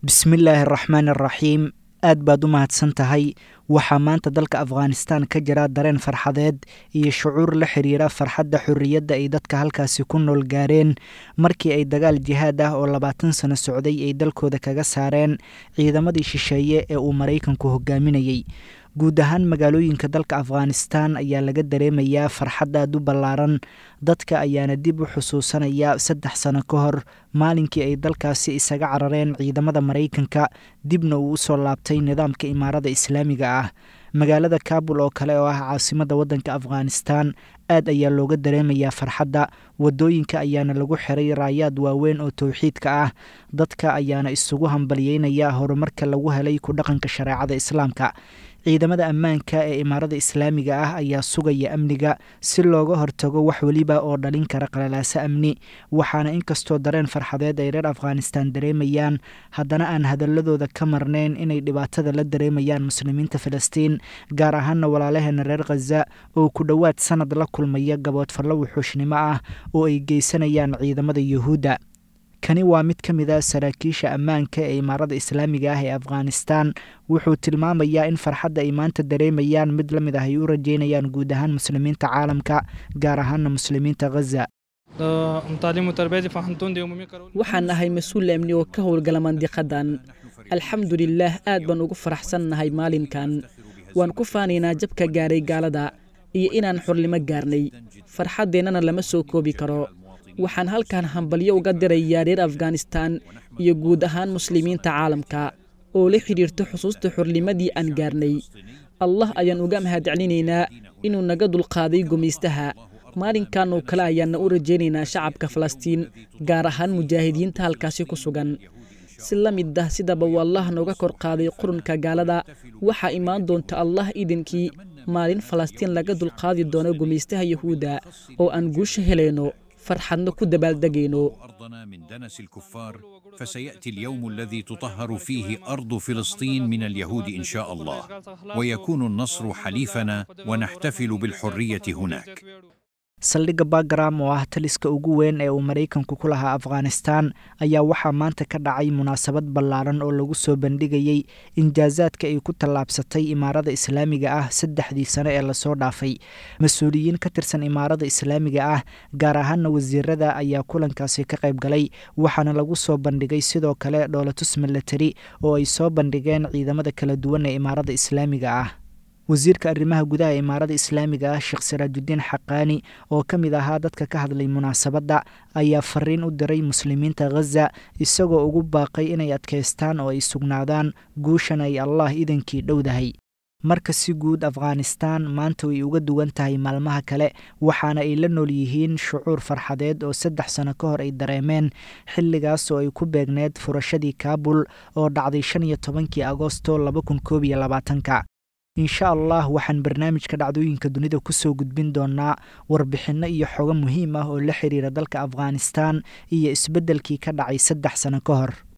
bismillaahi araxmaan araxiim aad baad u mahadsan tahay waxaa maanta dalka afghanistan ka jira dareen farxadeed iyo shucuur la xiriira farxadda xorriyadda ay dadka halkaasi ku nool gaareen markii ay dagaal jihaad ah oo labaatan sano socday ay dalkooda kaga saareen ciidamadii shisheeye ee uu maraykanku hogaaminayey guud ahaan magaalooyinka dalka afghanistan ayaa laga dareemayaa farxad aad u ballaaran dadka ayaana dib u xusuusanaya saddex sano ka hor maalinkii ay dalkaasi isaga carareen ciidamada maraykanka dibna uu usoo laabtay nidaamka imaarada islaamiga ah magaalada kabul oo kale oo ah caasimada waddanka afghanistan aad ayaa looga dareemayaa farxadda wadooyinka ayaana lagu xiray raayaad waaweyn oo towxiidka ah dadka ayaana isugu hambalyeynaya horumarka lagu helay ku dhaqanka shareecada islaamka ciidamada ammaanka ee imaarada islaamiga ah ayaa sugaya amniga si looga hortago wax weliba oo dhalin kara qalalaaso amni waxaana inkastoo dareen farxadeed ay reer afghanistan dareemayaan haddana aan hadaladooda ka marnayn inay dhibaatada la dareemayaan muslimiinta filistiin gaar ahaana walaalaheena reer khaza oo ku dhowaad sanad la kulmaya gaboodfallo wuxuushnimo ah oo ay geysanayaan ciidamada yuhuudda kani waa mid ka mid a saraakiisha ammaanka ee imaarada islaamiga ah ee afghanistan wuxuu tilmaamayaa in farxadda ay maanta dareemayaan mid la mid ah ay u rajeynayaan guud ahaan muslimiinta caalamka gaar ahaana muslimiinta khaza waxaan nahay mas-uul amni oo ka howlgala mandiqadan alxamdulilaah aad baan ugu faraxsannahay maalinkan waan ku faanaynaa jabka gaaray gaalada iyo inaan xornimo gaarnay farxaddeennana lama soo koobi karo waxaan halkan hambalyo uga dirayaa reer afghanistan iyo guud ahaan muslimiinta caalamka oo la xidhiirto xusuusta xornimadii aan gaarnay allah ayaan uga mahadcelinaynaa inuu naga dulqaaday gumaystaha maalinkan oo kale ayaanna u rajaynaynaa shacabka falastiin gaar ahaan mujaahidiinta halkaasi ku sugan si la mid ah sidaba uu allah nooga kor qaaday qurunka gaalada waxaa imaan doonta allah idinkii maalin falastiin laga dulqaadi doono gumaystaha yuhuudda oo aan guusha helayno farxadna ku dabaaldegayno أرضنا من دنس الكفار فسيأتي اليوم الذي تطهر فيه أرض فلسطين من اليهود إن شاء الله ويكون النصر حليفنا ونحتفل بالحرية هناك saldhigga bagram oo ah taliska ugu weyn ee uu maraykanku ku lahaa afghanistan ayaa waxaa maanta ka dhacay munaasabad ballaaran oo lagu soo bandhigayey injaasaadka ay ku tallaabsatay imaarada islaamiga ah saddexdii sano ee lasoo dhaafay mas-uuliyiin ka tirsan imaarada islaamiga ah gaar ahaana wasiirada ayaa kulankaasi ka qayb galay waxaana lagu soo bandhigay sidoo kale dhoolatus milatari oo ay soo bandhigeen ciidamada kala duwan ee imaarada islaamiga ah wasiirka arrimaha gudaha ee imaarada islaamiga ah sheekh saraajudiin xaqaani oo ka mid ahaa dadka ka hadlay munaasabadda ayaa fariin u diray muslimiinta khaza isagoo ugu baaqay inay adkaystaan oo ay sugnaadaan guushan ay allah idankii dhowdahay marka si guud afghanistan maanta way uga duwan tahay maalmaha kale waxaana ay la nool yihiin shucuur farxadeed oo saddex sano ka hor ay dareemeen xilligaas oo ay ku beegneed furashadii kaabul oo dhacday shan iyo tobankii agosto laba kun koob iyo labaatanka insha allah waxaan barnaamijka dhacdooyinka dunida kusoo gudbin doonaa warbixinno iyo xogo muhiim ah oo la xiriira dalka afghanistan iyo isbeddelkii ka dhacay saddex sano ka hor